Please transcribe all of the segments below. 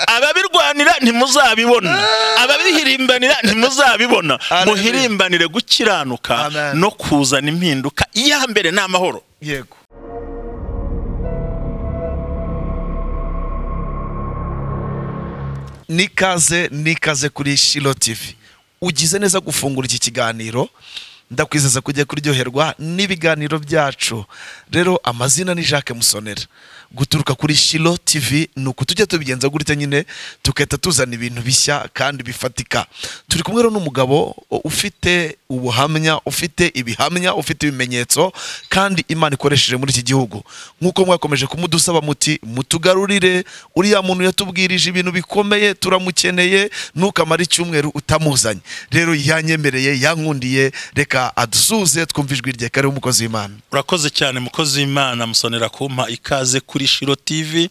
guhirimbanira ntimuzabibona ababihirimbanira ntimuzabibona Hallelujah. muhirimbanire gukiranuka Amen. no kuzana impinduka iya mbere ni amahoro yego nikaze nikaze kuri shilo tv ugize neza gufungura iki kiganiro ndakwizeza kujya kuryoherwa n'ibiganiro byacu rero amazina ni jacques musonera guturuka kuri shilo tv ni uku tujya tubigenza gutya nyine tugahita tuzana ibintu bishya kandi bifatika turi kumwe rero n'umugabo ufite ubuhamya ufite ibihamya ufite ibimenyetso kandi imana ikoresheje muri iki gihugu nk'uko mwakomeje kumudusaba muti mutugarurire uriya muntu yatubwirije ibintu bikomeye turamukeneye ntukamare icyumweru utamuzanye rero yanyemereye yankundiye reka adusuze twumve ijwi rye kariho umukozi w'imana urakoze cyane mukozi w'imana musonera kumpa ikaze kuri shiro tv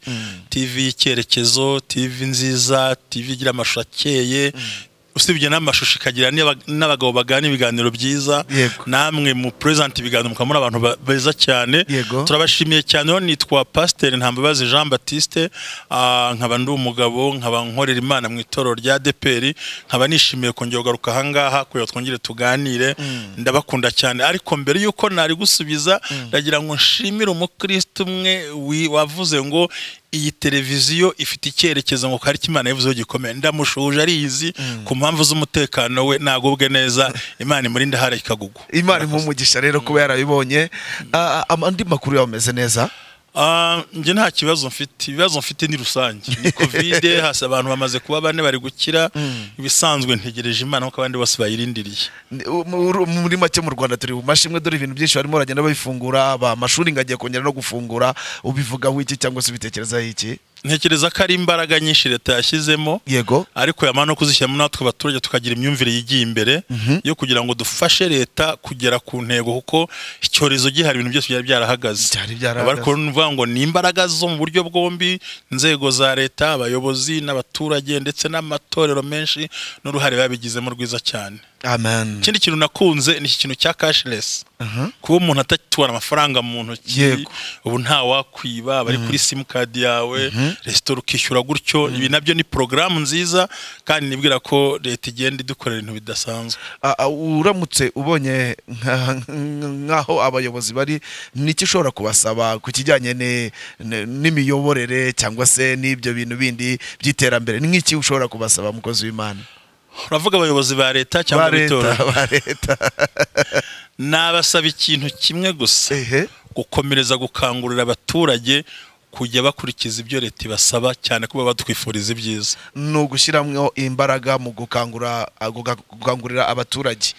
tv y'icyerekezo tv nziza tv igira amashusho akeye usibye n'amashusho ikagira n'aba- n'abagabo bagana ibiganiro byiza Yego. namwe mu present ibiganiro mukaba muri abantu ba- beza cyane Yego. turabashimiye cyane rero nitwa pasiteri ntambabazi jean batiste ah, nkaba ndi umugabo nkaba nkorera imana mu itorero rya deperi nkaba nishimiye kongera kugaruka ahangaha kugira ngo twongere tuganire ndabakunda cyane ariko mbere y'uko nari gusubiza ndagira ngo nshimire umukristo umwe wi- wavuze ngo iyi televiziyo ifite icyerekezo ngo hari icyo Imana yavuzeho gikomeye ndamushuje ariyizi ku mpamvu z'umutekano we nagubwe neza imana imurinde hara ikagugwa imana impumugisha rero kuba yarabibonye Ah, ah, andi makuru yawe ameze neza Ah, njye nta kibazo mfite ibibazo mfite ni rusange ni kovide hasi abantu bamaze kuba bane bari gukira ibisanzwe ntegereje imana kuko abandi bose bayirindiriye Ni- u- mu- muri make mu rwanda turi mu mashimwe dore ibintu byinshi barimo baragenda babifungura ba amashuri ngagiye kongera no gufungura ubivugaho iki cyangwa se ubitekerezaho iki ntekereza ko ari imbaraga nyinshi leta yashyizemo yego ariko yamara no kuzishyiramo natwe abaturage tukagira imyumvire yigiye imbere yo kugira ngo dufashe leta kugera ku ntego kuko icyorezo gihari ibintu byose byari byarahagaze Byari byarahagaze. Ariko ni ukuvuga ngo ni imbaraga zo mu buryo bwombi inzego za leta abayobozi n'abaturage ndetse n'amatorero menshi n'uruhare babigizemo rwiza cyane amen ikindi kintu nakunze ni iki kintu cya cashless kuba umuntu atatubona amafaranga mu ntoki Yego. ubu nta wakwiba bari kuri simukadi yawe resitora ukishyura gutyo ibi nabyo ni porogaramu nziza kandi nibwira ko leta igenda idukorera ibintu bidasanzwe Ah, ah, uramutse ubonye nka- nk'aho abayobozi bari n'iki ushobora kubasaba ku kijyanye ni- ni- n'imiyoborere cyangwa se n'ibyo bintu bindi by'iterambere ni nk'iki ushobora kubasaba mukozi w'imana uravuga abayobozi ba leta cyangwa Ba leta, abitora ba leta nabasaba ikintu kimwe gusa ehe gukomereza gukangurira abaturage kujya bakurikiza ibyo leta ibasaba cyane kuba badwifuriza ibyiza ni ugushyiramo imbaraga mu gukangura guka- gukangurira abaturage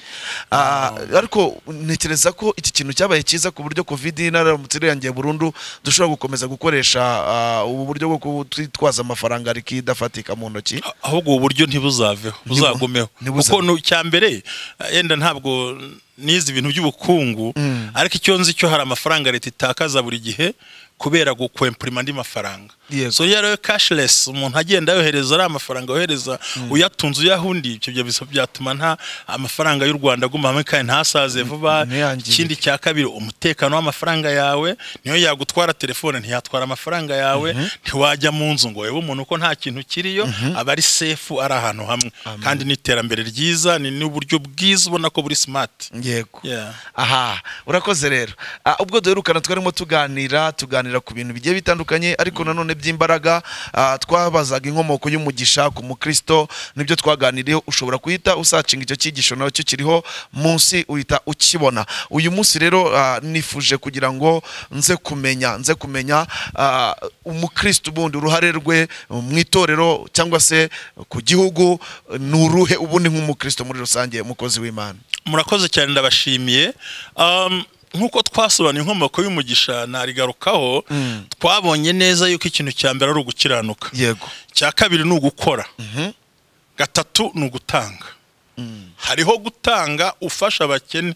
Ah, ariko ntekereza ko iki kintu cyabaye cyiza ku buryo covid inaramutse irangiye burundu dushobora gukomeza gukoresha ah, ubu buryo bwo kutwitwaza amafaranga ariko idafatika mu ntoki ahubwo ubu buryo ntibuzaveho buzagumeho ntibuza- kuko nu- icya mbere eh, yenda ntabwo nize ibintu by'ubukungu ariko icyo nzi cyo hari amafaranga leta itakaza buri gihe kubera gukwempurima andi mafaranga Yego. so rero rero cashless umuntu agenda yohereza ari amafaranga yohereza uyatunze uyahundi ibyo byo bisa- byatuma nta amafaranga y'u Rwanda aguma hamwe kandi ntasaze vuba ntiyangirike. ikindi ikindi cya kabiri umutekano w'amafaranga yawe niyo yagutwara telefone ntiyatwara amafaranga yawe ntiwajya mu nzu ngo wowe umuntu uko nta kintu kiriyo aba ari sefu ari ahantu hamwe kandi n'iterambere ryiza ni n'uburyo bwiza ubona ko buri simati yego Yeah. aha urakoze rero Ah, ubwo duherukana twarimo tuganira tuganira ku bintu bigiye bitandukanye ariko nanone by'imbaraga ah, twabazaga inkomoko y'umugisha ku mukristo nibyo twaganiriyeho ushobora guhita usacinga icyo cyigisho nacyo kiriho munsi uhita ukibona uyu munsi rero ah, nifuje kugira ngo nze kumenya nze kumenya ah, umukristo ubundi uruhare rwe mu itorero cyangwa se ku gihugu ni uruhe ubundi nk'umukristo muri rusange umukozi w'imana murakoze cyane ndabashimiye Um, nk'uko twasobanuye inkomoko y'umugisha narigarukaho twabonye neza yuko ikintu cya mbere ari ugukiranuka yego icya kabiri ni ugukora gatatu ni ugutanga hariho gutanga ufasha abakene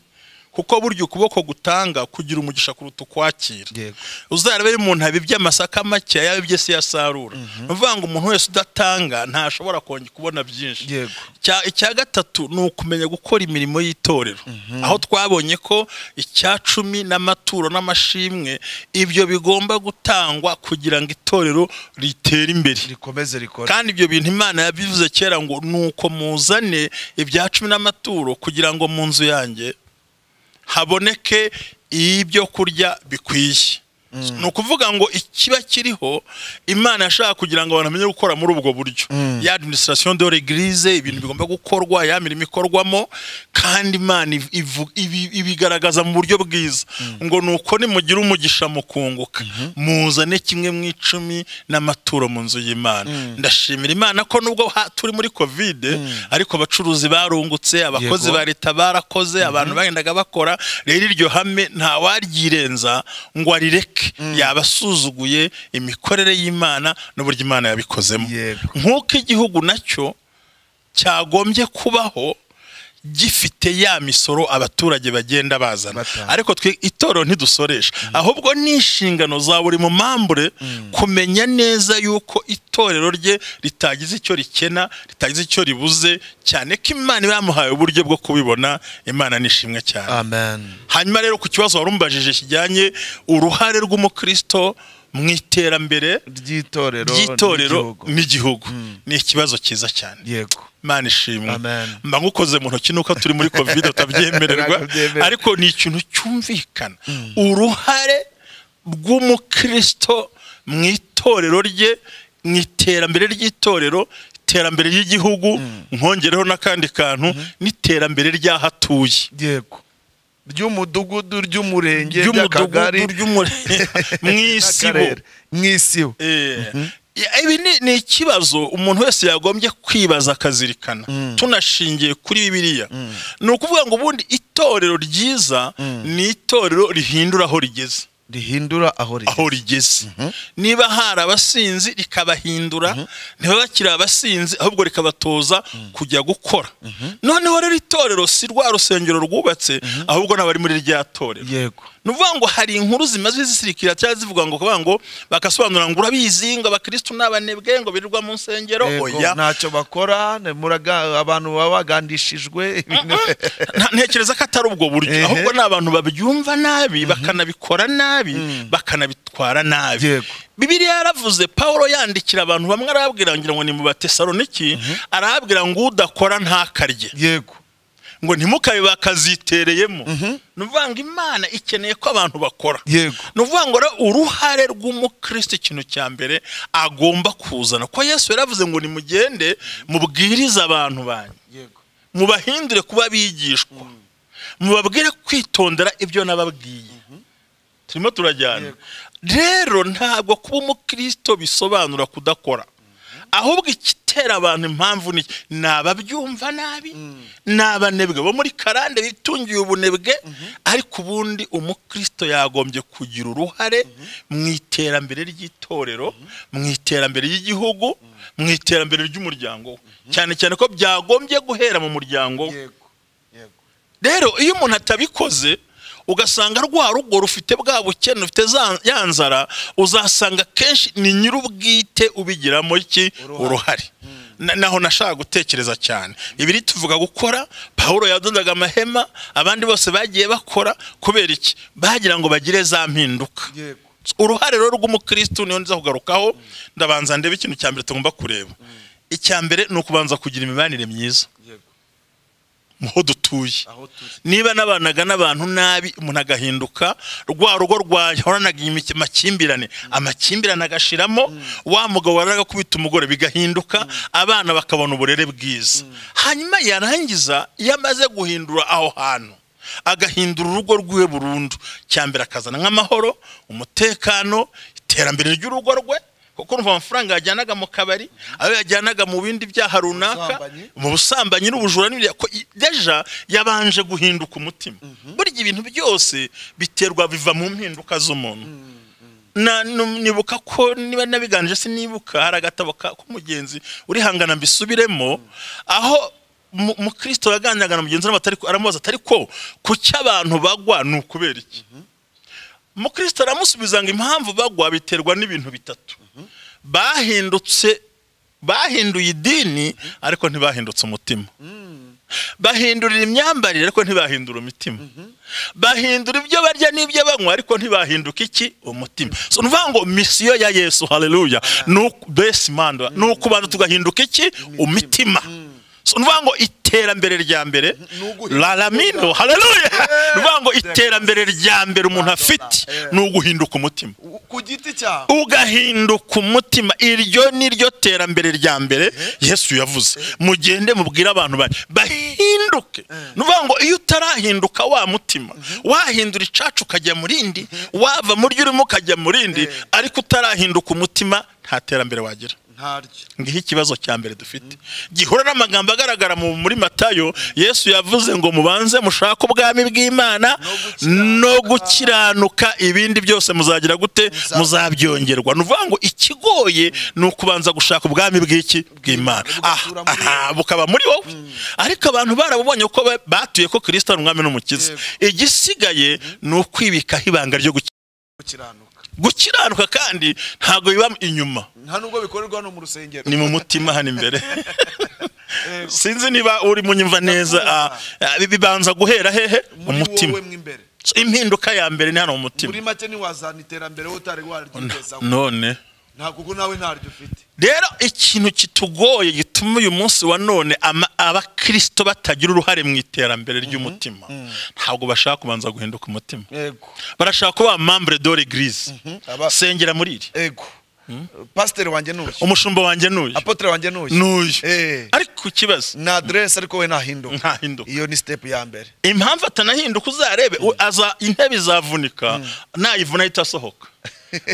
kuko burya ukuboko gutanga kugira umugisha kuruta ukwakira Yego. uzarebe umuntu abibye amasaka make yaba ibye se yasarura ni ukuvuga ngo umuntu wese udatanga ntashobora kongera kubona byinshi Yego. Icya- icya gatatu ni ukumenya gukora imirimo y'itorero aho twabonye ko icya cumi n'amaturo n'amashimwe ibyo bigomba gutangwa kugira ngo itorero ritere imbere rikomeze rikore kandi ibyo bintu imana yabivuze kera ngo ni uko muzane ibya cumi n'amaturo kugira ngo mu nzu yanjye haboneke ibyo kurya bikwiye ni ukuvuga ngo ikiba kiriho imana yashaka kugira ngo abantu bamenye gukora muri ubwo buryo ya administration de l'eglise ibintu bigomba gukorwa ya mirimo ikorwamo kandi imana iv- ivu- ibi- ibigaragaza mu buryo bwiza ngo ni uko nimugira umugisha mukunguka muzane kimwe mu icumi n'amaturo mu nzu y'imana ndashimira imana ko nubwo ha- turi muri kovide ariko abacuruzi barungutse abakozi Yego. ba leta barakoze abantu bagendaga bakora rero iryo hame ntawaryirenza ngo arireke yaba asuzuguye imikorere y'imana n'uburyo imana yabikozemo Yego. nk'uko igihugu nacyo cyagombye kubaho gifite ya misoro abaturage bagenda bazana Batanga. ariko twe itorero ntidusoresha ahubwo ni inshingano za buri mu mambure kumenya neza yuko itorero rye ritagize icyo rikena ritagize icyo ribuze cyane ko imana iba yamuhaye uburyo bwo kubibona imana nishimwe cyane amen hanyuma rero ku kibazo wari umbajije kijyanye uruhare rw'umukristo mu iterambere ry'itorero ry'itorero n'igihugu n'igihugu. ni ikibazo cyiza cyane yego imana ishimwe Amen. mba ngukoze mu ntoki nuko turi muri covid utabyemererwa Ntabwo byemera. ariko ni ikintu cyumvikana uruhare rw'umukristo mu itorero rye mu iterambere ry'itorero iterambere ry'igihugu nkongeraho n'akandi kantu n'iterambere ry'aho atuye yego ry'umudugudu ry'umurenge ry'akagari ry'umudugudu ry'umurenge mu isibo n'akarere. mu isibo Eh, ya- ibi ni, ni ikibazo umuntu wese yagombye kwibaza akazirikana tunashingiye kuri bibiliya ni ukuvuga ngo ubundi itorero ryiza ni itorero rihindura aho rigeze rihindura aho rigeze aho rigeze niba hari abasinzi rikabahindura niba bakiri abasinzi ahubwo rikabatoza kujya gukora noneho rero itorero si rwa rusengero rwubatse ahubwo n'abari muri rya torero yego ni ukuvuga ngo hari inkuru zimaze zisirikira cyangwa zivuga ngo kuvuga ngo bagasobanura ngo urabizi ngo abakirisitu ni abanebwe ngo birirwa mu nsengero Yego, oya ntacyo bakora ne- muraga- abantu baba bagandishijwe ibintu- Nta- ntekereza ko atari ubwo buryo Ehe. ahubwo ni abantu babyumva nabi bakanabikora nabi bakanabitwara nabi Yego. bibiliya yaravuze pawulo yandikira abantu bamwe arababwira ngira ngo ni mu batesaloniki arababwira ngo udakora ntakarye yego ngo ntimukabe bakazitereyemo ni ukuvuga ngo imana ikeneye ko abantu bakora yego ni ukuvuga ngo rero uruhare rw'umukristo ikintu cya mbere agomba kuzana ko yesu yaravuze ngo nimugende mubwirize abantu banyu yego mubahindure kuba abigishwa mubabwire kwitondera ibyo nababwiye turimo turajyana rero ntabwo kuba umukristo bisobanura kudakora ahubwo igitera abantu impamvu ni ni ababyumva nabi ni abanebwe bo muri karande bitungiye ubunebwe ariko ubundi umukristo yagombye kugira uruhare mu iterambere ry'itorero mu iterambere ry'igihugu mu iterambere ry'umuryango we cyane cyane ko byagombye guhera mu muryango we yego yego rero iyo umuntu atabikoze ugasanga rwa rugo rufite bwa bukene rufite za- ya nzara uzasanga kenshi ni nyir'ubwite ubigiramo iki Uruhare. uruhare Na- naho nashaka gutekereza cyane ibiri tuvuga gukora pawulo yadodaga amahema abandi bose bagiye bakora kubera iki bagira ngo bagire za mpinduka yego uruhare rero rw'umukristu niyo nza kugarukaho ndabanza ndebe ikintu cya mbere tugomba kureba icya mbere ni ukubanza kugira imibanire myiza yego muho dutuye aho turi niba nabanaga n'abantu nabi umuntu agahinduka rwa rugo rwahoranaga imik- amakimbirane amakimbirane agashiramo wa mugabo waraga kubita umugore bigahinduka abana bakabona uburere bwiza hanyuma yarangiza iyo amaze guhindura aho hantu agahindura urugo rwiwe burundu cyambere akazana nk'amahoro umutekano iterambere ry'urugo rwe kuko urumva amafaranga yajyanaga mu kabari ayo yajyanaga mu bindi byaha runaka Ubusambanyi. mu busambanyi n'ubujura n'ibya ko i- deja yabanje guhinduka umutima burya ibintu byose biterwa biva mu mpinduka z'umuntu na nu- nibuka ko niba nabiganije sinibuka hari agatabo ka- k'umugenzi urihangana mbisubiremo aho mu- mukristo yaganiraga na mugenzi we atari ko- aramubaza atari ko kuki abantu bagwa ni ukubera iki mukristo aramusubiza ngo impamvu bagwa biterwa n'ibintu bitatu bahindutse bahinduye idini ariko ntibahindutse umutima bahindurira imyambarire ariko ntibahindura umutima bahindura ibyo barya n'ibyo banywa ariko ntibahinduka iki umutima so ni ukuvuga ngo misiyo ya yesu haleluya ni uku- besi manda ni ukubanza tugahinduka iki umutima So ni ukuvuga ngo iterambere rya mbere uguhinduka. laramino haleluya ni ukuvuga ngo iterambere rya mbere umuntu afite ni uguhinduka umutima ku giti cyawe ugahinduka umutima iryo ni ryo terambere rya mbere yesu yavuze mugende mubwire abantu bane bahinduke ni ukuvuga ngo iyo utarahinduka wa mutima wahindura icacu ukajya mu rindi wava mu ryo urimo ukajya mu rindi ariko utarahinduka umutima nta terambere wagira ntaryo ngiho ikibazo cya mbere dufite gihura n'amagambo agaragara mu- muri matayo yesu yavuze ngo mubanze mushake ubwami bw'imana no gukiranuka ibindi byose muzagira gute muzabyongerwa ni ukuvuga ngo ikigoye ni ukubanza gushaka ubwami bw'iki bw'imana Ah, bugatura muri aha bukaba muri wowe ariko abantu barabubonye ko ba- batuye ko kirisito ari umwami n'umukiza igisigaye ni ukwibikaho ibanga ryo guki- gukiranuka gukiranuka kandi ntabwo biba inyuma nta nubwo bikorerwa no mu rusengero ni mu mutima hano imbere sinzi niba uri munyumva neza ah, ah, bibanza guhera hehe umutima mo imbere So, impinduka ya mbere ni hano mu muri mutima make ntiwazana iterambere wowe utari waryitezaho none ntabwo kuko nawe ntaryo ufite rero ikintu kitugoye gituma uyu munsi wa none ama- abakirisito batagira uruhare mu iterambere ry'umutima ntabwo bashaka kubanza guhinduka umutima yego barashaka kuba mambre dore grise aba- sengera muri iri yego pasiteri wanjye n'uyu umushumba wanjye n'uyu apotere wanjye n'uyu n'uyu Eh. ariko ikibazo ni aderesi ariko we ntahinduka ntahinduka iyo ni sitepu ya mbere impamvu atanahinduka uzarebe u- aza intebe izavunika nayivuna ahita asohoka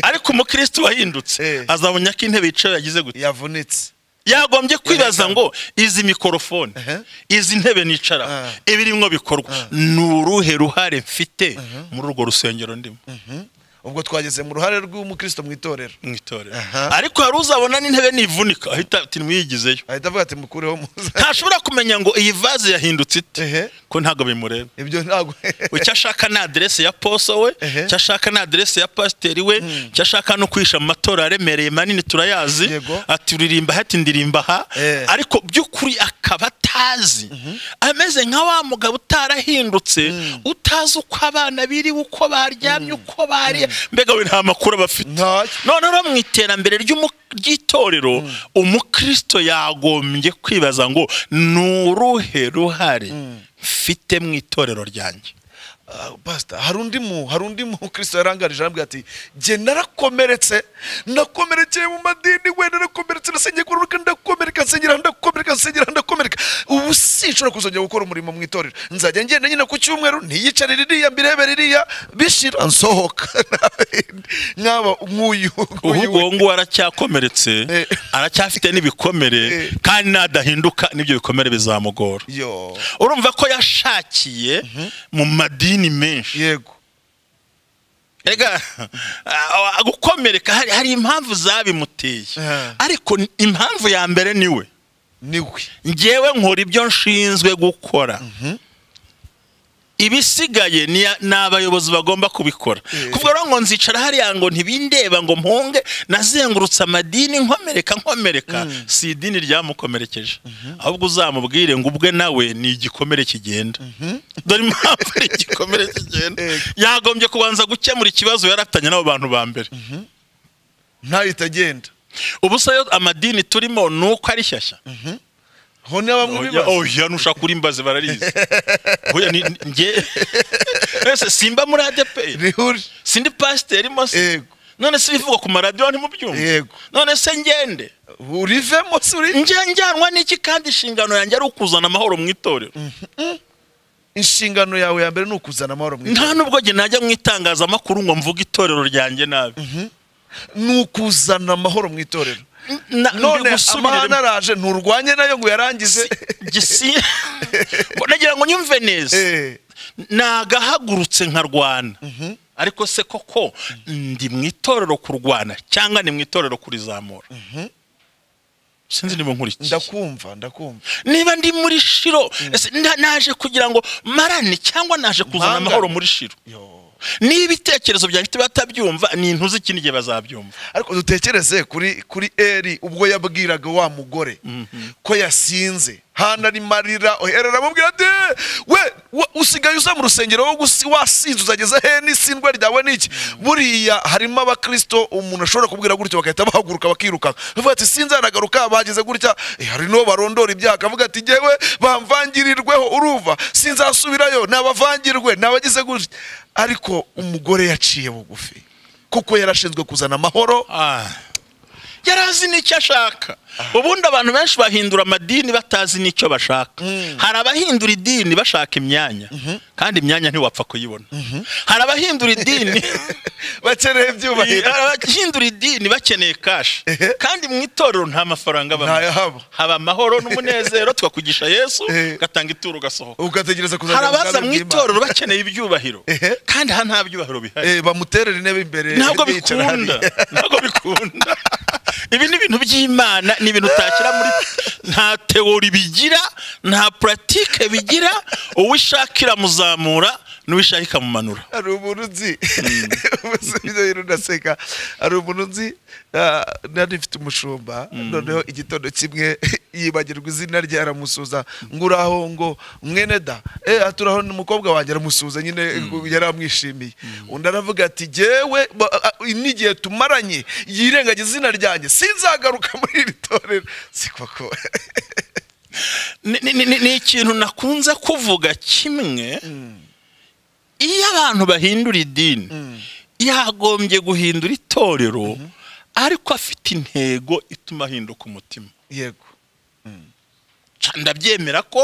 ariko umukristo wahindutse Eh. azabona ko intebe yicaye yagize gute yavunitse yagombye kwibaza ngo izi mikorofone Ehe. izi ntebe nicaraho Ah. ibirimo bikorwa ni uruhe ruhare mfite muri urwo rusengero ndimo ubwo twageze mu ruhare rw'umukristo mu itorero mu itorero Aha. ariko hari uzabona n'intebe nivunika ahita ati nimwiyigizeyo ahita avuga ati mukureho muza ntashobora kumenya ngo iyi vaze yahindutse ite ehe ko ntabwo bimureba ibyo ntabwo icyo ashaka ni aderesi ya poso we Ehe. icyo ashaka ni aderesi ya pasiteri we icyo ashaka no kwihisha mu matora aremereye manini turayazi Yego. ati uririmba aha ati ndirimba aha Eh. ariko by'ukuri akaba atazi ameze nka wa mugabo utarahindutse utazi uko abana biriwe uko baryamye uko bariye mbega we nta makuru aba afite ntacyo noneho mu iterambere ry'umu- ry'itorero umukristo yagombye kwibaza ngo ni uruhe ruhare mfite mu itorero ryanjye Ah, pastor hari undi mu hari undi mukristo yarangarije arambwira ati jye narakomeretse nakomerekeye mu madini we narakomeretse nasengeye kururuka ndakomereka nsengera ndakomereka nsengera ndakomereka ubu sinshobora kuzongera gukora umurimo mu itorero nzajya ngenda nyine ku cyumweru niyicare ririya mbirebe ririya bishira nsohoka nkaba nk'uyu nk'uyu ahubwo we. uwo nguwo aracyakomeretse Eh. aracyafite n'ibikomere Eh. kandi nadahinduka n'ibyo bikomere bizamugora yo urumva ko yashakiye mu madini menshi yego Ega, ah, gukomereka hari- hari impamvu zabimuteye Eh. ariko ni- impamvu ya mbere niwe niwe njyewe nkora ibyo nshinzwe gukora ibisigaye ni ya- ni abayobozi bagomba kubikora Eh. kuvuga rero ngo nzicara hariya ngo ntibindeba ngo mpunge nazengurutse amadini nkomereka nkomereka si idini ryamukomerekeje ahubwo uzamubwire ngo ubwe nawe ni igikomere kigenda dore impamvu ari igikomere kigenda Eh. yagombye kubanza gukemura ikibazo yarafitanye n'abo bantu ba mbere ntahita agenda ubu se yo amadini turimo ni uko ari shyashya ho ni bamwe Oya, bibaza oya nushaka uri imbazi bararizi oya ni ni- nge ese simba muri ADP rihuri sindi pasiteri mo se Yego. none se bivugwa ku maradiyo ntimubyumve Yego. none se ngende urivemo se uri nge njyanwa n'iki kandi inshingano yanjye ari ukuzana amahoro mu itorero inshingano yawe ya mbere ni ukuzana amahoro mu nta itorero nubwo njye najya mu itangazamakuru ngo mvuge itorero ryanjye nabi ni ukuzana amahoro mu itorero Na- none mbigusubiremo. amahane araje nturwanye nayo ngo uyarangize Gisi- nagira ngo nyumve neza Eh, nagahagurutse nkarwana ariko se koko ndi mu itorero kurwana cyangwa ni mu itorero kurizamura sinzi niba nkurikiye ndakumva ndakumva niba ndi muri shiro ese nda- naje kugira ngo marane cyangwa naje kuzana Mpanga. amahoro muri shiro Yo. niba ibitekerezo byanjye batabyumva ni intuzi ikindi gihe bazabyumva ariko dutekereze kuri kuri eri ubwo yabwiraga wa mugore ko yasinze hana ni marira oherera aramubwira ati we wa- usigaye uza mu rusengero wo gusi- wasinze uzageza he n'isindwa ryawe niki buriya harimo abakristo umuntu ashobora kubwira gutyo bagahita bahaguruka bakirukanka bavuga ati sinze hanagaruka bageze gutya eh, hari n'uwo barondora ibyaha akavuga ati jyewe bamvangirirweho uruva sinzasubirayo nabavangirwe nabagize gutya ariko umugore yaciye bugufi kuko yarashinzwe kuzana amahoro Ah. yari azi n'icyo ashaka ubundi abantu benshi bahindura amadini batazi n'icyo bashaka hari abahindura idini bashaka imyanya kandi imyanya ntiwapfa kuyibona hari abahindura idini bakeneye ibyubahiro hari abahindura idini bakeneye kashi Ehe. kandi mu itorero nta mafaranga Ntayahaba. abamo haba amahoro n'umunezero twakugisha yesu Ehe. ugatanga ituro ugasohoka ugategereza hari kuzana abaza ubwami mu bw'Imana. itorero bakeneye ibyubahiro Ehe. kandi aha nta byubahiro bihari Eh, bamuterera intebe imbere ntabwo bicara bikunda hariya. ntabwo bikunda ibi ni ibintu by'imana ni ibintu utashyira muri nta teori bigira nta puratike bigira uwo ishaka iramuzamura n'uwo ishaka ikamumanura hari umuntu nzi ubuze ibyo bintu ndaseka hari umuntu nzi ah, nari mfite umushumba noneho igitondo kimwe yibagirwa izina rye aramusuza ngo uraho ngo mwene da eh aturaho ni umukobwa wanjye aramusuza nyine yari amwishimiye undi aravuga ati jyewe ba- a- a- n'igihe tumaranye yirengagiza izina ryanjye sinzagaruka muri iri torero si koko ni ni- ni- ni ikintu nakunze kuvuga kimwe iyo abantu bahindura idini yagombye guhindura itorero ariko afite intego ituma ahinduka umutima yego Ca ndabyemera ko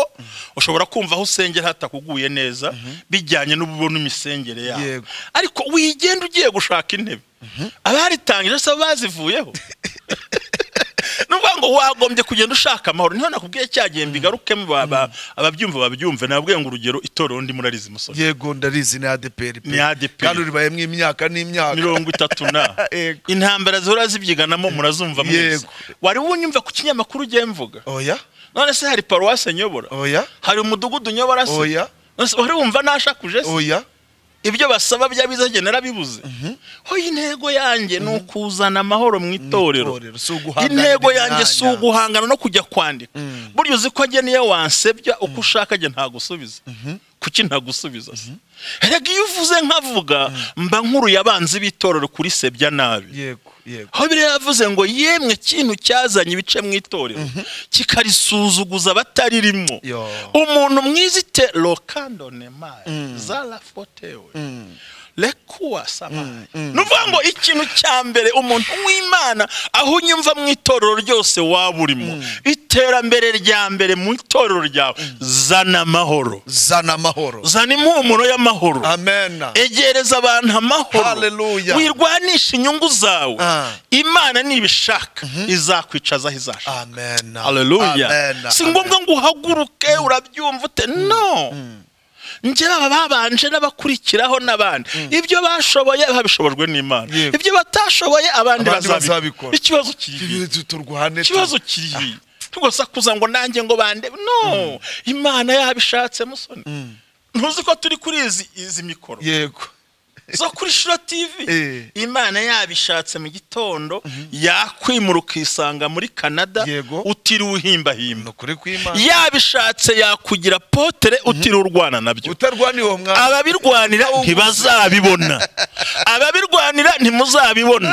ushobora kumva aho usengera hatakuguye neza bijyanye n'ububona imisengere yawe Yego. ariko wigenda ugiye gushaka intebe abaritangije se bazivuyeho ni ukuvuga ngo wagombye kugenda ushaka amahoro niho nakubwiye cya gihe mbigarukemo ba- ba- ababyumva babyumve nababwiye ngo urugero itorero ndi murarizi musore yego ndarizi ni adeperi pe. Ni ADPR. kandi uribayemo imyaka n'imyaka mirongo itatu na Yego. intambara zihora zibyiganamo murazumva mwese Yego. wari wunyumva ku kinyamakuru ugiye mvuga oya none se hari paruwasi nyobora oya hari umudugudu nyobora se Oya. Nonese wari wumva nashakuje se oya ibyo basaba bya bizagenda narabibuze hoya intego yanjye ni ukuzana amahoro mu itorero itorero, si uguhanganira intego yanjye si imyanya. uguhangana no kujya kwandika burya uzi ko njye niyo wansebya uko ushaka njye ntagusubiza kuki ntagusubiza se erega iyo uvuze nkavuga mba nkuruye abanzi b'itorero kuri sebya nabi yego yego aho biriya yavuze ngo yemwe kintu cyazanye ibice mu itorero kikarisuzuguza abataririmo Yo. umuntu mwizite lokandone mayi zara fotewe rekuwa samayi ni ukuvuga ngo ikintu cya mbere umuntu w'imana aho unyumva mu itorero ryose waba urimo iterambere rya mbere mu itorero ryawe zana amahoro zana amahoro zana impumuro y'amahoro amena egereza abantu amahoro Hallelujah. wirwanisha inyugu zawe Ah. imana nibishaka izakwicaza aho izashaka amena haleluya Amena. si ngombwa ngo uhaguruke urabyumva ute no njye baba babanje n'abakurikiraho n'abandi ibyo bashoboye babishobojwe n'imana Yego. ibyo batashoboye abandi Abandi bazabikora bazabikora. ikibazo kiri Amena. Tu- turwane ikibazo kiri tugasakuza ngo nanjye ngo bande no imana yabishatse musoni ntuzi ko turi kuri izi izi mikoro yego zo kuri shiro tivi Eh. imana yabishatse mu gitondo yakwimura ukisanga muri canada Yego. utiriwe uhimbahimba nukuri kw'imana yabishatse yakugira potere utiriwe urwana nabyo utarwaniye uwo mwana ababirwanira ntibazabibona ababirwanira ntimuzabibona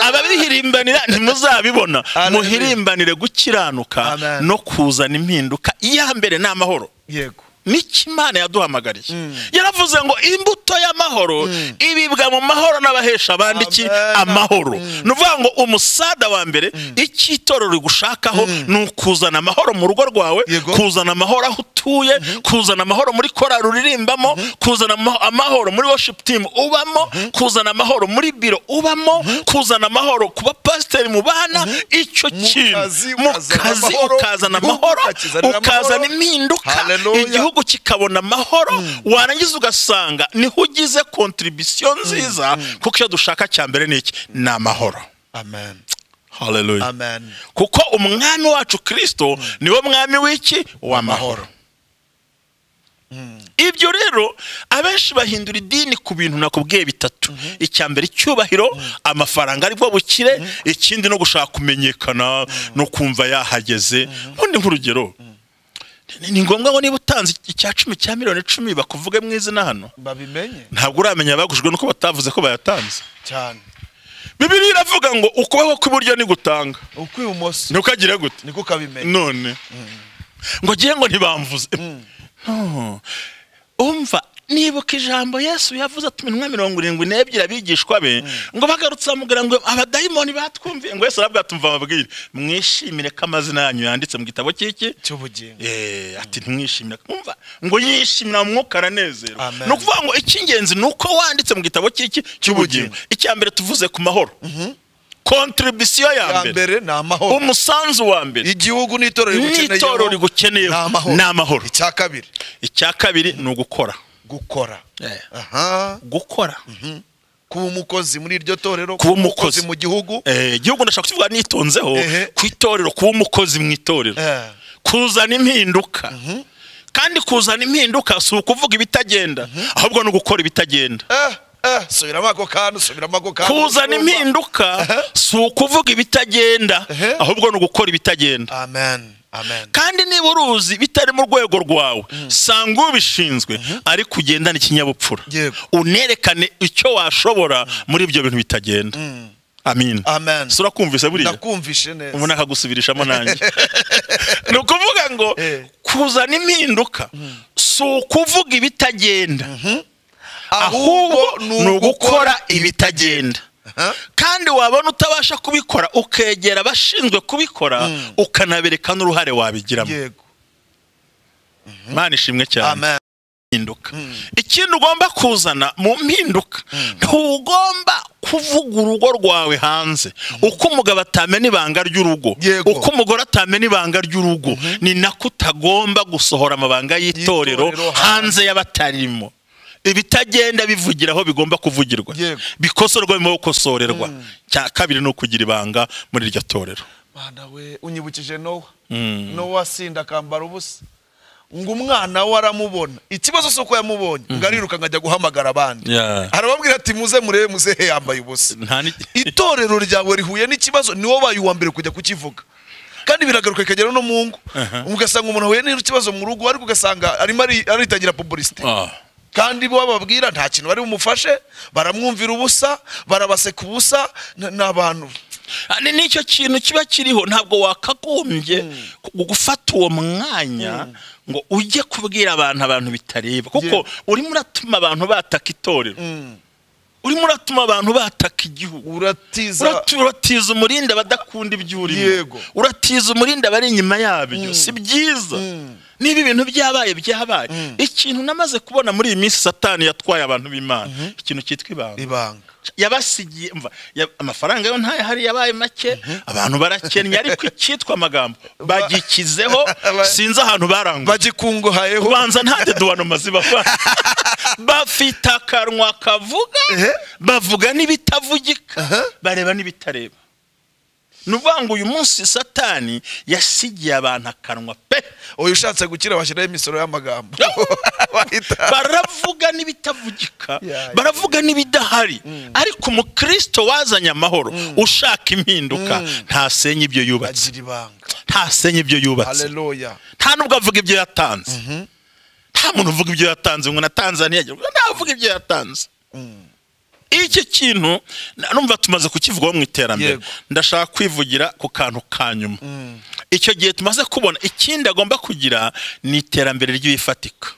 ababirihirimbanira ntimuzabibona Hallelujah. muhirimbanire gukiranuka Amen. no kuzana impinduka iya mbere ni amahoro yego n'icyo imana yaduhamagariye yaravuze ngo imbuto y'amahoro ibibwa mu mahoro n'abahesha abandi iki Amen. amahoro ni ukuvuga ngo umusada wa mbere icyo itorero rigushakaho ni ukuzana amahoro mu rugo rwawe Yego. kuzana amahoro aho utuye kuzana amahoro muri korali uririmbamo kuzana ama- amahoro muri worship team ubamo kuzana amahoro muri biro ubamo kuzana amahoro ku bapasiteri mu bana icyo Mu kazi kintu mu ukazana kazi ukazana amahoro, igihugu amahoro ukakizanira amahoro. ukazana impinduka Hallelujah. igihugu igihugu kikabona amahoro warangiza ugasanga niho ugize kontribisiyo nziza kuko icyo dushaka cya mbere ni iki ni amahoro amen haleluya amen kuko umwami wacu kirisito niwe mwami w'iki w'amahoro ibyo rero abenshi bahindura idini ku bintu nakubwiye bitatu icya mbere icyubahiro amafaranga aribwo bukire ikindi no gushaka kumenyekana no kumva yahageze ubundi nk'urugero ni- ni ngombwa ngo niba utanze icya cumi cya miliyoni icumi bakuvuge mu izina hano babimenye ntabwo uramenya abagujwe nuko batavuze ko bayatanze cyane bibiri iravuga ngo ukuboko kw'iburyo nigutanga ukw'ibumoso ntukagire gute niko kabimenya none ngo ngiye ngo ntibamvuze No. umva nibuka ijambo yesu yavuze ati iminwa mirongo irindwi n'ebyiri abigishwa be ngo bagarutse bamubwira ngo abadayimoni batwumviye ngo yesu arabwira ati mva babwire mwishimire ko amazina yanyu yanditse mu gitabo cy'iki cy'ubugingo Eh, ati ntimwishimira mwumva ngo yishimira mu mwuka aranezerwa Amen. ni ukuvuga ngo icy'ingenzi ni uko wanditse mu gitabo cy'iki cy'ubugingo icya mbere tuvuze ku mahoro kontribisiyo ya bwa mbere mbere ni amahoro umusanzu wa mbere igihugu n'itorero rigukeneyeho n'itorero rigukeneyeho ni amahoro. ni amahoro icya kabiri icya kabiri ni ugukora gukora Eh, aha gukora kuba umukozi muri iryo torero Kuba kuba umukozi umukozi. mu gihugu Eh, igihugu ndashaka kukivuga nitonzeho Ehe. ku itorero kuba umukozi mu itorero Eh. kuzana impinduka kandi kuzana impinduka si ukuvuga ibitagenda ahubwo ni ugukora ibitagenda Eh, eh, subiramo ako kantu subiramo ako kantu kuzana impinduka si ukuvuga ibitagenda Ehe. ahubwo ni ugukora ibitagenda amen amen kandi niba uruzi bitari mu rwego rwawe sanga ubishinzwe ariko ugendane ikinyabupfura Yego. unerekane icyo washobora muri ibyo bintu bitagenda amin Amen. si urakumvise buriya ndakumvishe neza ubu nakagusubirishamo nanjye ni ukuvuga ngo Eh. kuzana impinduka si ukuvuga ibitagenda ahubwo ni ugukora ibitagenda Aha. kandi wabona utabasha kubikora ukegera abashinzwe kubikora ukanabereka n'uruhare wabigiramo yego imana ishimwe cyane amen impinduka ikindi ugomba kuzana mu mpinduka ntugomba kuvuga urugo rwawe hanze uko umugabo atamena ibanga ry'urugo Yego. uko umugore atamena ibanga ry'urugo ni nako utagomba gusohora amabanga y'itorero Y'itorero hanze. hanze y'abatarimo ibitagenda bivugira aho bigomba kuvugirwa Yego. bikosorwa bimo gukosorerwa cya kabiri ni ukugira ibanga muri iryo torero mwana we unyibukije nowa nowa asinda akambara ubusa ngo umwana we aramubona ikibazo si uko yamubonye ngo ariruka ajya guhamagara abandi Yeah. arababwira ati muze murebe muzehe yambaye ubusa Nta ni- itorero ryawe rihuye n'ikibazo ni wowe uwa mbere kujya kukivuga kandi biragaruka ikagera no mu ngo ugasanga umuntu ahuye n'ikibazo mu rugo ariko ugasanga arimo ari- aritangira pubulisite Ah. kandi bo bababwira nta kintu bari bumufashe baramwumvira ubusa barabaseka ubusa n- ni abantu ni nicyo kintu kiba kiriho ntabwo wakagombye gu- gufata uwo mwanya ngo ujye kubwira abantu abantu bitareba kuko urimo uratuma abantu bataka itorero urimo uratuma abantu bataka igihugu uratiza Uratu- uratiza umurindi abadakunda ibyo urimo Yego. uratiza umurindi abari inyuma yabyo si byiza niba ibintu byabaye byabaye ikintu namaze kubona muri iyi minsi satani yatwaye abantu b'imana ikintu cyitwa ibanga ibanga yabasigiye mva ya- amafaranga yo ntayahari yabaye make abantu barakennye ariko icyitwa amagambo bagikizeho Ba- sinzi ahantu baranguye bagikunguhayeho kubanza nta deduwanoma zibafasha bafite akanwa kavuga Ehe. bavuga n'ibitavugika bareba n'ibitareba ni ukuvuga ngo uyu munsi satani yasigiye abantu akanwa pe uyu ushatse gukira washyiraho imisoro y'amagambo Bahita- baravuga n'ibitavugika Yeah, baravuga n'ibidahari ariko umukristo wazanye amahoro ushaka impinduka ntasenya ibyo yubatse bagira ibanga ntasenya ibyo yubatse haleluya nta nubwo avuga ibyo yatanze nta muntu uvuga ibyo yatanze ngo na tanzaniya ntavuga ibyo yatanze iki kintu na- numva tumaze kukivugaho mu iterambere Yego. ndashaka kwivugira ku kantu ka nyuma icyo gihe tumaze kubona ikindi agomba kugira ni iterambere ry'ibifatika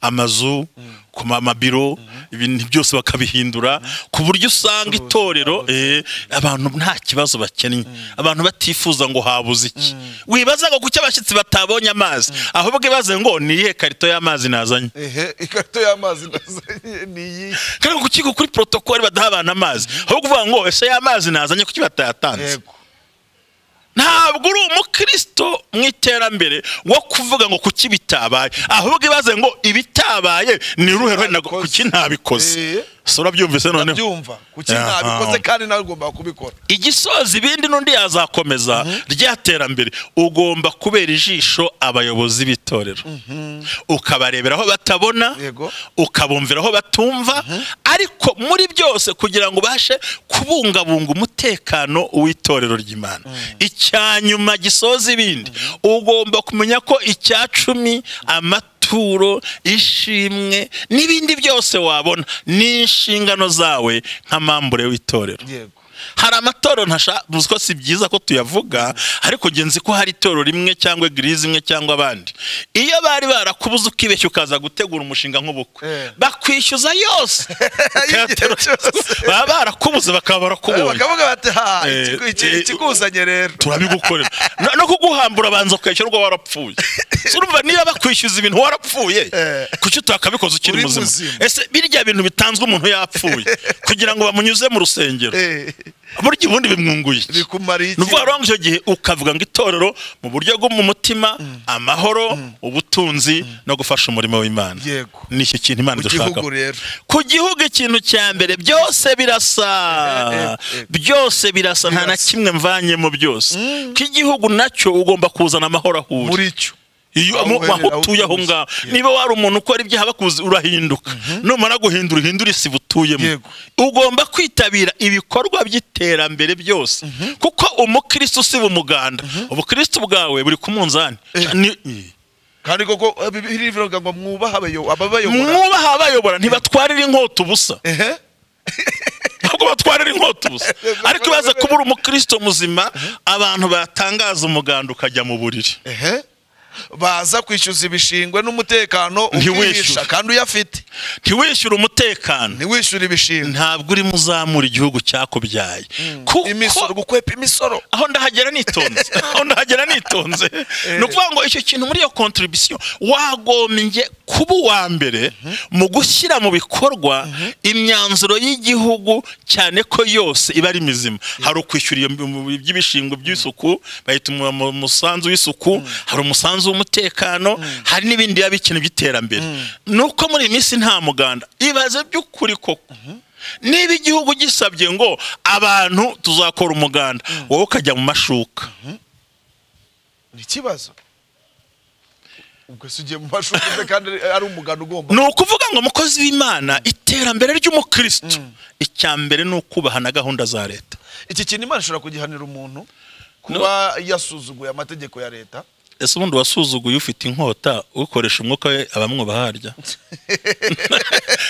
amazu ku ma- amabiro ibintu byose bakabihindura ku buryo usanga itorero eh, abantu nta kibazo bakennye abantu batifuza ngo habuze iki wibaza ngo kuki abashyitsi batabonye amazi ahubwo ibaze ngo ni iyihe karito y'amazi nazanye ehe ikarito y'amazi nazanye ni iyi kandi ngo kuki kuri protokoli badaha abantu amazi ahubwo uvuga ngo ese y'amazi nazanye kuki batayatanze yego ntabwo uri umukristo mu iterambere wo kuvuga ngo kuki bitabaye ahubwo ibaze ngo ibitabaye ni uruhe ruhare nago- Nabikoze. kuki ntabikoze Eh. so urabyumvise noneho ndabyumva kuki Aha. nabikoze kandi nawe ugomba kubikora igisoza ibindi n'undi yazakomeza rya terambere ugomba kubera ijisho abayobozi b'itorero ukabarebera aho batabona Yego. ukabumvira aho batumva ariko muri byose kugira ngo ubashe kubungabunga umutekano w'itorero ry'imana icya nyuma gisoza ibindi ugomba kumenya ko icya cumi amaturo ishimwe n'ibindi byose wabona ni inshingano zawe nk'amambure w'itorero yego hari amatorero ntashaka ko si byiza ko tuyavuga ariko njye nzi ko hari itorero rimwe cyangwa egirizi imwe cyangwa abandi iyo bari barakubuze ukibeshya ukaza gutegura umushinga nk'ubukwe Eh. bakwishyuza yose Igihe Teatero- cyose. baba barakubuze bakaba barakubonye bakavuga bati ha Eh, ikigu- iki- eh, ikiguzanye rero turabigukorera No- no kuguhambura banza ukwishyurwa warapfuye So urumva niba bakwishyuza ibintu warapfuye Eh. kuki utakabikoze ukiri Uri muzima muzima. ese birya bintu bitanzwe umuntu yapfuye kugira ngo bamunyuze mu rusengero Eh, burya ubundi bimwunguye iki? bikumariye iki? ni ukuvuga rero ngo icyo gihe ukavuga ngo itorero mu buryo bwo mu mutima amahoro ubutunzi no gufasha umurimo w'imana Yego. ni iki kintu imana Mu idushaka gihugu rero. ku gihugu ikintu cya mbere byose birasa Eh, eh, eh. byose birasa nta na Birasa. kimwe mvanyemo byose ko igihugu nacyo ugomba kuzana amahoro ahuye muri cyo iyo Aho mu- uherera, aho aho utuye aho utuye. ngaho Yeah. niba wari umuntu ukora ibyaha bakuzi urahinduka numara guhindura uhindura isi utuyemo Yego. ugomba kwitabira ibikorwa by'iterambere byose kuko umukristo si umuganda ubukristo bwawe buri ku munzani Eh. Ni- kandi koko eh, Bibiliya ivuga ngo mwubahe abayo- ababayobora mwubaha abayobora ntibatwarira inkota ubusa ehe ntabwo batwarira inkota ubusa ariko baza kubura umukristo muzima abantu batangaza umuganda ukajya mu buriri ehe baza kwishyuza ibishingwe n'umutekano ukihisha Ntiwishyure. kandi uyafite ntiwishyure umutekano ntiwishyure ibishingwe ntabwo urimo uzamura igihugu cyakubyaye imisoro kuko gukwepa imisoro aho ndahagera nitonze aho ndahagera nitonze ni ukuvuga ngo icyo kintu muri iyo kontribisiyo wagombye kuba uwa mbere mu gushyira mu bikorwa imyanzuro y'igihugu cyane ko yose iba ari mizima hari ukwishyura iyo- iby'ibishingwe by'isuku bahita umu- mu- umusanzu w'isuku hari umusanzu w'umutekano hari n'ibindi biba bikeneye by'iterambere ni uko muri iyi minsi nta muganda ibaze by'ukuri koko niba igihugu gisabye ngo abantu tuzakora umuganda wowe ukajya mu mashuka ni ikibazo ubwo si ugiye mu mashuri uvuze kandi ari- ari umuganda ugomba ni ukuvuga ngo mukozi w'imana iterambere ry'umukristo icya mbere ni ukubaha na gahunda za leta iki kintu imana ishobora kugihanira umuntu kuba yasuzuguye amategeko ya leta ese ubundi wasuzuguye ufite inkota ukoresha umwuka we abamwubaha harya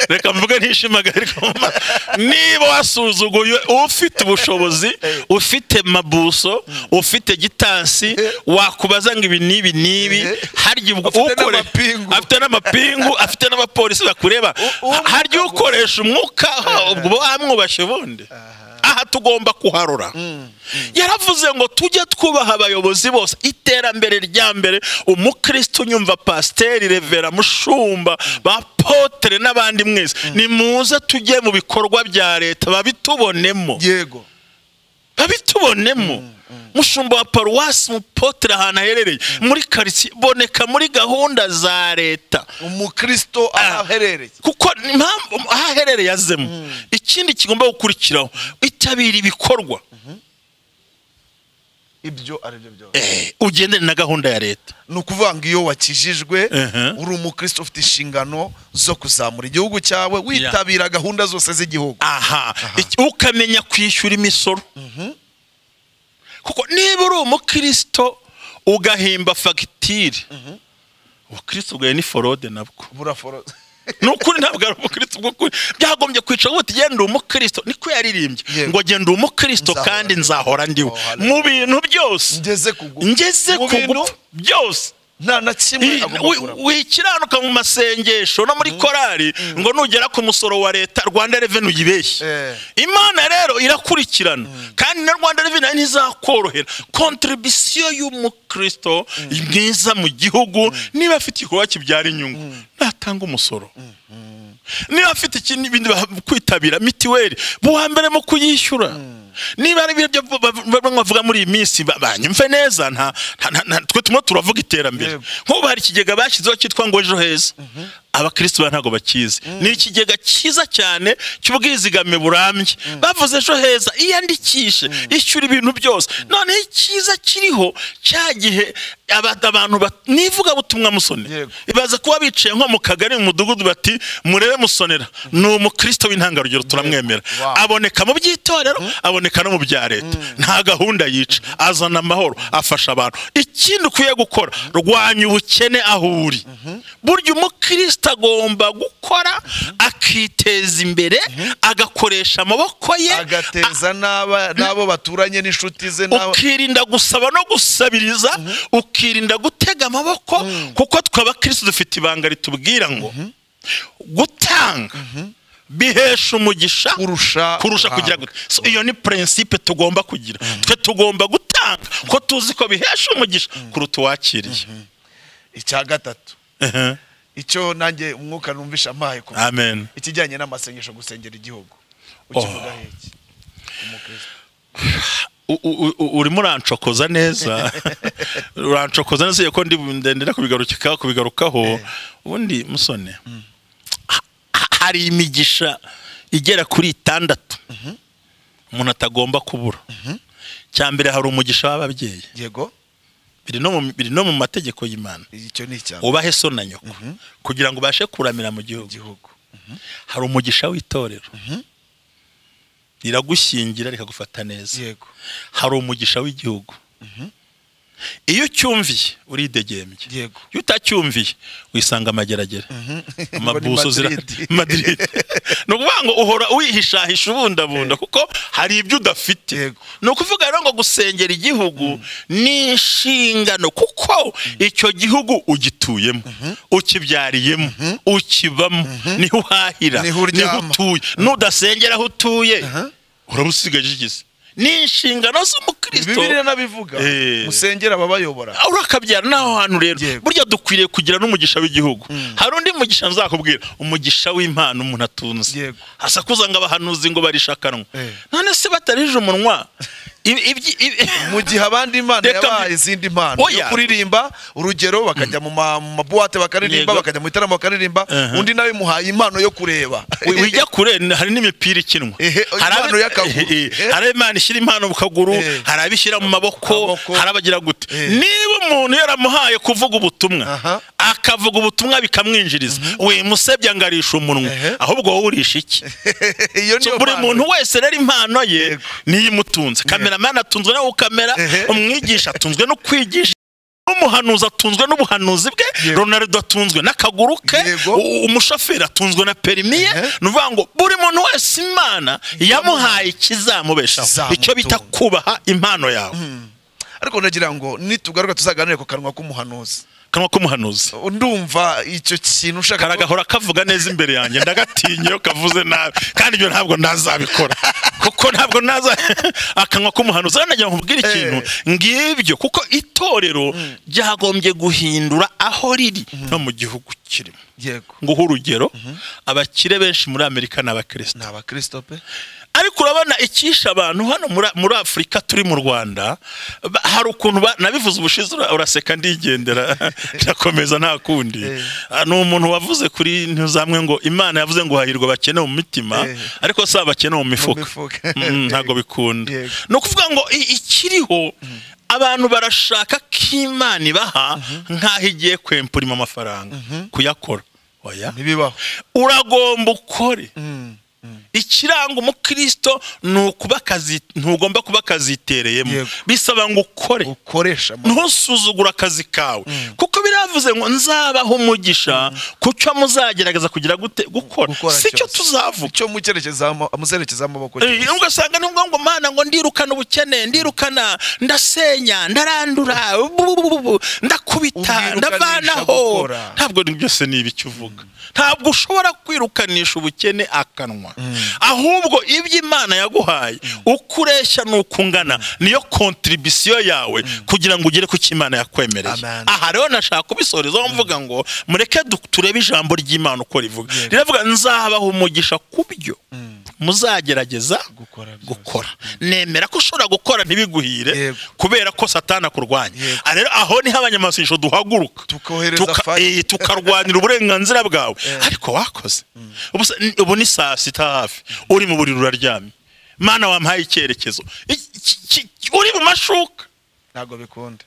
reka mvuge ntishimagare ariko mu ma- niba wasuzuguye ufite ubushobozi ufite mabuso ufite gitansi wakubaza ngo ibi n'ibi n'ibi Eh. harya ubwo Afite ukore- n'amapingu. afite n'amapingu afite n'abapolisi bakureba uwo mwuka harya ngo- ukoresha umwuka ha, ubwo wamwubashe bundi aha tugomba kuharura yaravuze ngo tujye twubaha abayobozi bose iterambere rya mbere umukristo unyumva pasiteri revera mushumba bapotere n'abandi mwese nimuze tujye mu bikorwa bya leta babitubonemo yego babitubonemo mushumba wa paruwasi mupotere ahantu aherereye muri karitsiye boneka muri gahunda za leta umukristo aho aherereye kuko impamvu aho aherereye azemo ikindi kigomba gukurikiraho itabira ibikorwa ibyo ari byo byose Eh, ugendane na gahunda ya leta ni ukuvuga ngo iyo wakijijwe Ehe. uri umukristo ufite inshingano zo kuzamura igihugu cyawe witabira gahunda zose z'igihugu aha Iki- ukamenya kwishyura imisoro kuko niba uri umukristo ugahimba fagitire ubukristo bwawe ni forode nabwo buraforo ni ukuri ntabwo ari umukristo bw'ukuri byagombye kwicara ubuti genda umukristo niko yaririmbye Yego. ngo genda umukristo Nzahora kandi ndiwe. nzahora ndiwe Oh, mu hallelujah. bintu byose ngeze kugu ngeze mu ku bintu gupfa byose nta na kimwe agomba Wi- kuramo wikiranuka mu masengesho no muri korali ngo nugera ku musoro wa leta rwanda reveni uyibeshye Eh. imana rero irakurikirana kandi na rwanda reveni nayo ntizakorohera kontribisiyo y'umukristo mwiza mu gihugu niba afite igikorwa kibyara inyungu natanga umusoro niba afite ikindi ibindi bah- kwitabira mitiweli buwa mbere mu kuyishyura niba ari ibyo bavuga muri iyi minsi ba- banyumve neza nta nta- nta- nta- twe turimo turavuga iterambere Yego. nk'ubu hari ikigega bashyizeho cyitwa ngo ejo heza abakristo ba ntabwo bakizi ni ikigega cyiza cyane cy'ubwizigame burambye bavuze ejo heza iyandikishe ishyura ibintu byose noneho icyiza kiriho cya gihe aba- abantu ba- nivuga butumwa musonera Yego. baza kuba bicaye nko mu kagari mu mudugudu bati murebe musonera ni umukristo w'intangarugero turamwemera Wow. aboneka mu by'itorero aboneka no mu bya leta nta gahunda yica azana amahoro afasha abantu ikindi ukwiye gukora rwanya ubukene aho uri burya umukristo agomba gukora akiteza imbere agakoresha amaboko ye agateza n'aba- n'abo baturanye n'inshuti ze n'abo ukirinda gusaba no gusabiriza ukirinda gutega amaboko kuko twe abakirisitu dufite ibanga ritubwira ngo gutanga bihesha umugisha Kurusha kurusha guhabwa. kugira gute So, iyo ni prinsipe tugomba kugira twe tugomba gutanga ko tuzi ko bihesha umugisha kuruta uwakiriye icya gatatu Ehe. icyo nanjye umwuka numvisha ampaye ku amen ikijyanye n'amasengesho gusengera igihugu ukivuga heki umukristo U- u- u- urimo urancokoza neza urancokoza neza iyo ko ndi ndendera kubigarukaho kubigarukaho ubundi musone ha- ha- hari imigisha igera kuri itandatu umuntu atagomba kubura cya mbere hari umugisha w'ababyeyi yego biri no mu- biri no mu mategeko y'imana icyo ni icya ubahe so na nyoko kugira ngo ubashe kuramira mu gihugu igihugu hari umugisha w'itorero riragushyingira rikagufata neza yego hari umugisha w'igihugu iyo ucyumviye uridegembye Yego. iyo utacyumviye wisanga amageragere amabuso Ngo ni zira Madrid. madiride ni ukuvuga ngo uhora wihishahisha ubundabunda kuko hari ibyo udafite Yego. ni ukuvuga rero ngo gusengera igihugu ni inshingano kuko icyo gihugu ugituyemo ukibyariyemo ukibamo niho uhahira Niho uryama. utuye nudasengera aho utuye uraba usigaje igize ni inshingano z'umukristo bibiriya n'abivuga Eh. musengera ababayobora urakabyara n'aho hantu rero Yego. burya dukwiriye kugira n'umugisha w'igihugu hari undi mugisha nzakubwira umugisha w'impano umuntu atunze Yego. hasakuza ngo abahanuzi ngo barishakanwe Eh. none se batarije umunwa ibi- ibyi- ibi- mu gihe abandi impano Reka yabaha mbi- izindi mpano Oya. yo kuririmba urugero bakajya mu ma- mu mabuwate bakaririmba Yego. bakajya mu bitaramo bakaririmba Uh-huh. undi nawe muhaye impano yo kureba wi- wijya kure n- hari n'imipira ikinwa Ehe, Hari impano abe- y'akaguru. Eh, eh, Eh. hari ab'Imana ishyira impano mu kaguru Eh. hari abishyira mu maboko Amaboko. hari abagira gute Eh. niba umuntu yaramuhaye kuvuga ubutumwa Aha. akavuga ubutumwa bikamwinjiriza wimusebya ngo arisha umunwa Ehe. ahubwo wowe urisha iki iyo niyo buri mpano. muntu wese rero impano ye niyo imutunze kameramani atunzwe no gukamera Ehe. umwigisha atunzwe no kwigisha n'umuhanuzi atunzwe n'ubuhanuzi bwe Yego. ronaldo atunzwe n'akaguru ke Yego. u- umushoferi atunzwe na perimi ye Ehe. ni ukuvuga ngo buri muntu wese imana yamuhaye ikizamubeshaho Kizamutunga. icyo bita kubaha impano yawe ariko nagira ngo nitugaruka tuzaganire ku kanwa k'umuhanuzi kanwa k'umuhanuzi ndumva icyo kintu ushaka ko- karagahora kavuga neza imbere yanjye ndagatinye iyo kavuze nabi kandi ibyo ntabwo nazabikora kuko ntabwo naza akanwa k'umuhanuzi rero nagira ngo nkubwire ikintu ngibyo kuko itorero ryagombye guhindura aho riri no mu gihugu kirimo yego nguha urugero abakire benshi muri amerika ni abakirisitu ni abakristo pe ariko urabona icyisha abantu hano muri- muri afurika turi mu rwanda ba- hari ukuntu ba- nabivuze ubushize ura- uraseka ndigendera ndakomeza nta kundi Eh. Ah, ni umuntu wavuze kuri ntuzamwe ngo imana yavuze ngo hahirwa abakene mu mitima Eh. ariko si abakene mu mifuka mifuka. Mm, ntabwo bikunda Yego. ni ukuvuga ngo i- ikiriho abantu barashaka ko imana ibaha nk'aho igiye kwempurima amafaranga kuyakora oya ntibibaho uragomba ukore Mm. ikiranga umukristo ni ukuba akazi ntugomba kuba akazitereyemo Yego. bisaba ngo ukore ukoresha ama- ntusuzugure akazi kawe kuko biravuze ngo nzabaho umugisha ku cyo muzagerageza kugira gute gukora Gukora si cyo cyose. tuzavuga cyo mu cyerekezo ama- amuzerekeza amaboko Eh, ugasanga ni ngombwa ngo mana ngo ndirukana ubukene ndirukana ndasenya ndarandura bu- bu- bu- bu- ndakubita Ubwirukanisha ndavanaho gukora. ntabwo ni- byose ni ibiki uvuga ntabwo ushobora kwirukanisha ubukene akanwa ahubwo ibyo imana yaguhaye uko ureshya n'uko ungana niyo kontribisiyo yawe kugira ngo ugere ku cyo imana yakwemereye Amen. aha rero nashaka kubisoreza aho mvuga ngo mureke du- turebe ijambo ry'imana uko rivuga Yego. riravuga nzabaha umugisha ku byo muzagerageza Gukora byose. gukora nemera ko ushobora gukora ntibiguhire Yego. kubera ko satana akurwanya Yego. Ah, rero aho niho abanyamasengesho duhaguruka Tukohereza fire Eh, tukarwanira uburenganzira bwawe ariko wakoze Ubu se- n- ubu ni saa sita hafi uri mu buriri uraryamye mana wampaye icyerekezo Iki- ki- ki- ki- uri mu mashuka ntabwo bikunda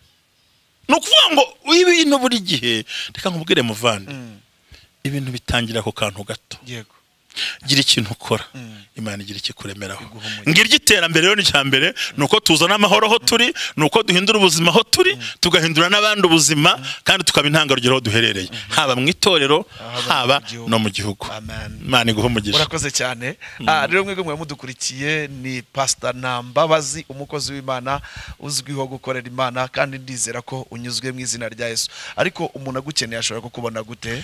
ni ukuvuga ngo ibintu buri gihe reka nkubwire muvande ibintu bitangira ku kantu gato yego gira ikintu ukora imana igira ikikuremeraho Iguha umugisha. ngira iterambere rero ni icya mbere ni uko tuzana amahoro aho turi ni uko duhindura ubuzima aho turi tugahindura n'abandi ubuzima kandi tukaba intangarugero aho duherereye haba mu itorero Haba haba mu gihugu. no mu gihugu Amen. imana iguha umugisha urakoze cyane Ah, rero mwebwe mwe mudukurikiye ni pasita nambabazi umukozi w'imana uzwiho gukorera imana kandi ndizera ko unyuzwe mu izina rya yesu ariko umuntu agukeneye ashobora kukubona gute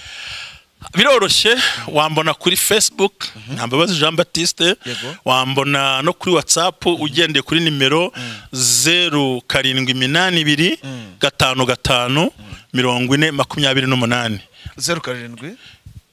biroroshye wambona kuri facebook ntambabazi jean batiste Yego. wambona no kuri whatsapp ugendeye kuri nimero zeru karindwi iminani ibiri gatanu gatanu mirongo ine makumyabiri n'umunani zeru karindwi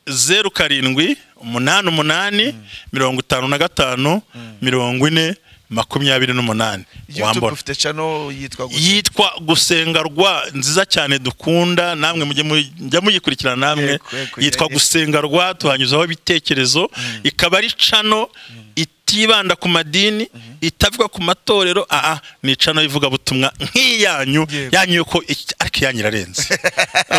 zeru karindwi umunani umunani mirongo itanu na gatanu mirongo ine makumyabiri n'umunani youtube wambona dufite cano yitwa gute yitwa gusenga rwa nziza cyane dukunda namwe mujye mu- mujya muyikurikirana namwe Yego, yego, yitwa yego. gusenga rwa tuhanyuzaho ibitekerezo ikaba ari cano itibanda ku madini itavuga ku matorero aa ni cano y'ivugabutumwa nk'iyanyu Yego. yanyu yuko iki- ariko iyanyu irarenze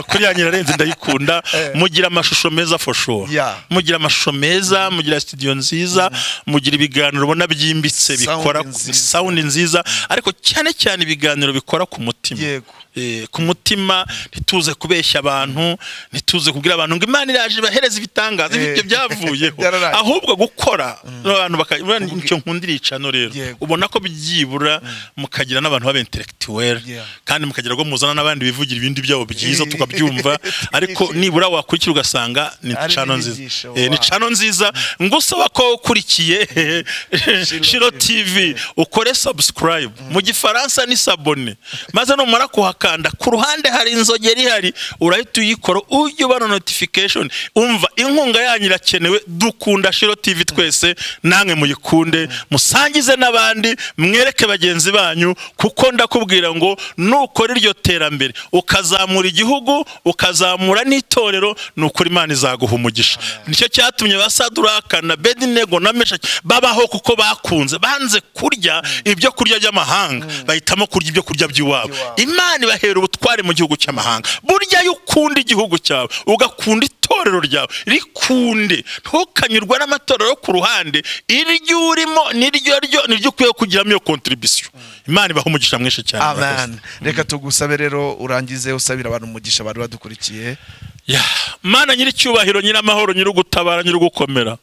kuri yanyu irarenze ndayikunda mugira amashusho meza for sure Yeah. mugira amashusho meza mugira studio nziza mugira ibiganiro ubona byimbitse Sound bikora nziza. sound nziza ariko cyane cyane ibiganiro bikora ku mutima Yego. Eh, ku mutima ntituze kubeshya abantu ntituze kubwira abantu ngo imana iraje ibahereza ibitangaza Eh. ibyo byavuyeho Byararangiye. ahubwo gukora n'abantu baka- urabona nicyo nkundira icano rero Yego. ubona ko byibura mukagira n'abantu baba intellectuel Yeah. kandi mukagira ngo muzana n'abandi bivugira ibindi byabo byiza Eh. tukabyumva ariko nibura wakurikira ugasanga ni Ari cano n'inyigisho, nziza Eh, ni wow. cano nziza ngusaba ko ukurikiye shiro tv ukore subscribe mu gifaransa ni sabone maze numara kuhakanda ku ruhande hari inzogera ihari urahita uyikora ujye ubona notification umva inkunga yanyu irakenewe dukunda shiro tv twese namwe muyikunde musangize n'abandi mwereke bagenzi banyu kuko ndakubwira ngo nukora iryo terambere ukazamura igihugu ukazamura n'itorero ni ukuri imana izaguha umugisha nicyo cyatumye ba saduraka na bedinego na meshaki babaho kuko bakunze banze kurya ibyo kurya by'amahanga bahitamo kurya ibyo kurya by'iwabo Iwabo. imana ibahera ubutware mu gihugu cy'amahanga burya iyo ukunda igihugu cyawe ugakunda itorero ryawe rikunde ntukanyurwe n'amatorero yo ku ruhande iryo urimo niryo ryo niryo ukwiye kugiramo iyo kontribisiyo imana ibaha umugisha mwinshi cyane murakoze. amen reka tugusabe rero urangize usabira abantu umugisha abantu badukurikiye Ya, mana nyir'icyubahiro nyir'amahoro nyir'ugutabara nyir'ugukomera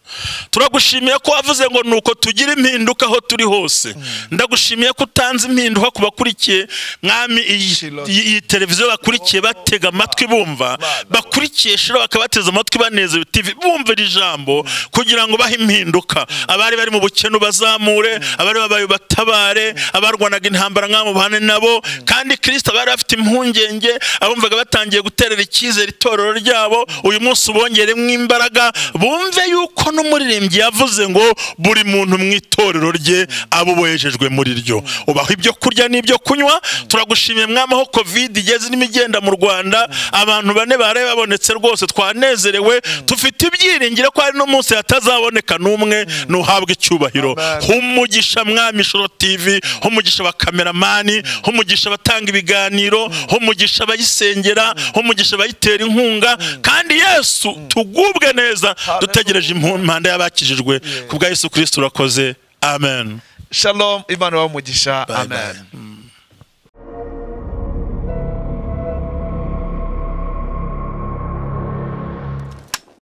turagushimiye ko wavuze ngo ni uko tugira impinduka aho turi hose ndagushimiye ko utanze impinduka ku bakurikiye mwami iyi Shiloh. iyi- iyi televiziyo bakurikiye batega amatwi bumva Mana. bakurikiye shira bakabateza amatwi banezerewe TV bumva iri jambo kugira ngo bahe impinduka abari bari mu bukene ubazamure abari babaye batabare abarwanaga intambara nk'abo bahane nabo kandi kirisita bari bafite impungenge abumvaga batangiye guterera icyizere itorero ryabo uyu munsi ubongeremo imbaraga bumve yuko n'umuririmbyi yavuze ngo buri muntu mu itorero rye abo bohejejwe muri ryo ubaho ibyo kurya n'ibyo kunywa turagushimiye mwami aho covid igeze irimo igenda mu rwanda abantu bane baraye babonetse rwose twanezerewe tufite ibyiringiro ko hari n'umunsi hatazaboneka n'umwe ntuhabwe icyubahiro Amen. humugisha mwami shoro tv humugisha abakameramani humugisha abatanga ibiganiro humugisha abayisengera humugisha abayitera inkunga kandi yesu tugubwe neza dutegereje impanda y'abakijijwe ku bwa yesu kirisito urakoze amen shalom imana ibahe umugisha Bye bye. amen Mm.